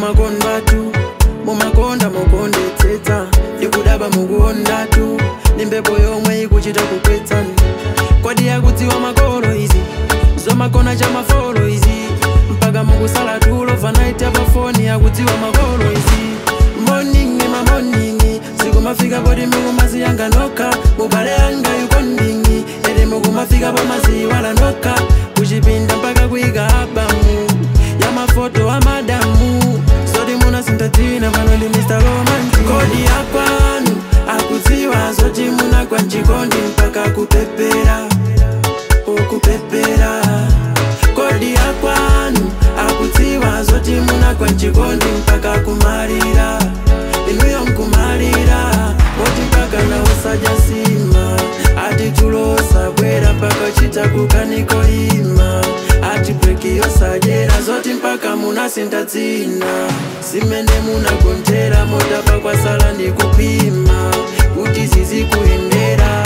mumakondatu mumakonda mukondetsetsa ndikudaba mukondatu ndi mbepo yomwe ikuchita kukwetsani kodi yakudziwa makolo izi zomakona cha mafolo izi mpaka mukusala tulo vanaiti apafoni yakudziwa makolo izi moningi mamoningi sikumafika poti mukumasiyanga nokha mubale yanga yukondingi ete mukumafika pamaziwala nokha kuchipinda mpaka kuyika abamu ya mafoto amadamu zoti munasintatina pano ndi mr romantic kodi yakwanu akudziwa zoti munagwa mchikondi mpaka kupepera ukupepera kodi yakwanu akudziwa zoti munagwa mchikondi mpaka kumalira inuyo nkumalira moti mpaka na usajasima ati tulosa bwera mpaka chita kukaniko ima ati breki yosajera zoti mpaka munasinta dzina simene munagontera motapa kwasala ndi kupima kuti zizikuyendera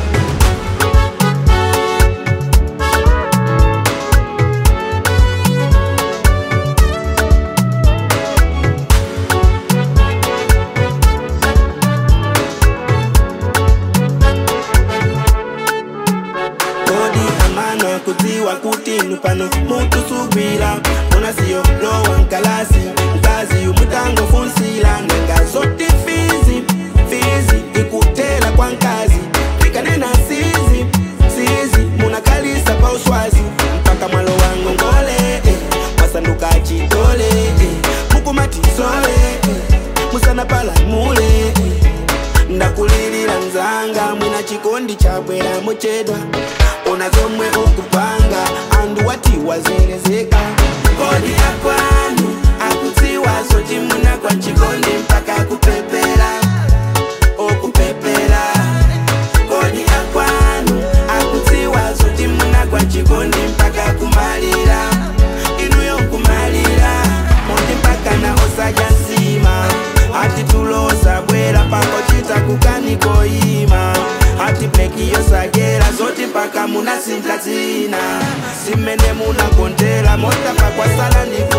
kodi amana kudziwa kuti inu pano mutusubira ona siyo lowa nkalasi mkazi umutangofunsila nanga zoti fizi fizi ikutela kwa nkazi ikanena sizi sizi munakalisa pa uswazi mpaka mwalo wangu ngole eh, masanduka chitole eh, mukumatisole eh, musana palamule eh, ndakulilira nzanga mwina chikondi chabwera muchedwa ona zomwe ukupanga andu wati wazelezeka kodi yakwanu akudziwa zoti munagwa chikondi mpaka kupepera okupepera kodi yakwanu akudziwa zoti munagwa chikondi mpaka kumalira inuyo kumalira moti mpaka na osaja nsima ati tulosa bwera pako chita kukanikoima ati breki yosagera zoti mpaka munasinta dzina simene munagontera mota pakwasala ndipo